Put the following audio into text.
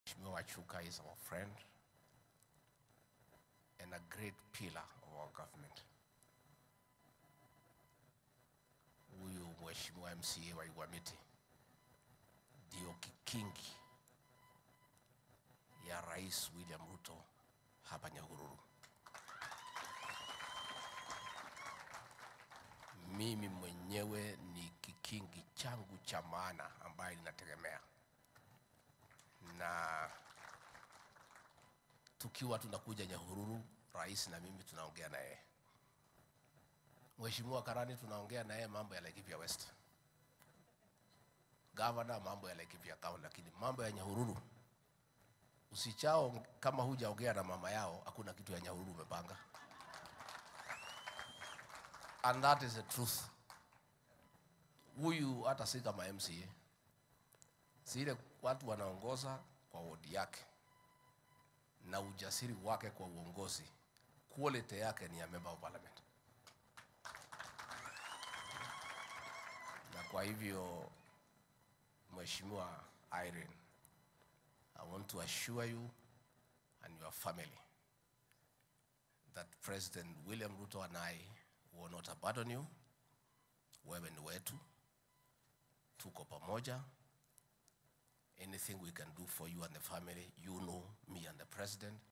Mheshimiwa Wachuka is our friend and a great pillar of our government. Huyu Mheshimiwa MCA wa Igwamiti ndio kikingi ya Rais William Ruto hapa Nyahururu. Mimi mwenyewe ni kikingi changu cha maana ambaye ninategemea, na tukiwa tunakuja Nyahururu, rais na mimi tunaongea na yeye. Mheshimiwa Karani tunaongea na yeye mambo ya Laikipia West, gavana mambo ya Laikipia County, lakini mambo ya Nyahururu usichao, kama hujaongea na mama yao, hakuna kitu ya Nyahururu umepanga. And that is the truth. Huyu hata si kama MCA, zile watu wanaongoza kwa wodi yake na ujasiri wake kwa uongozi, quality yake ni ya member of parliament. Na kwa hivyo Mheshimiwa Irene, I want to assure you and your family that President William Ruto and I will not abandon you. Wewe ni wetu, tuko pamoja. Anything we can do for you and the family, you know me and the president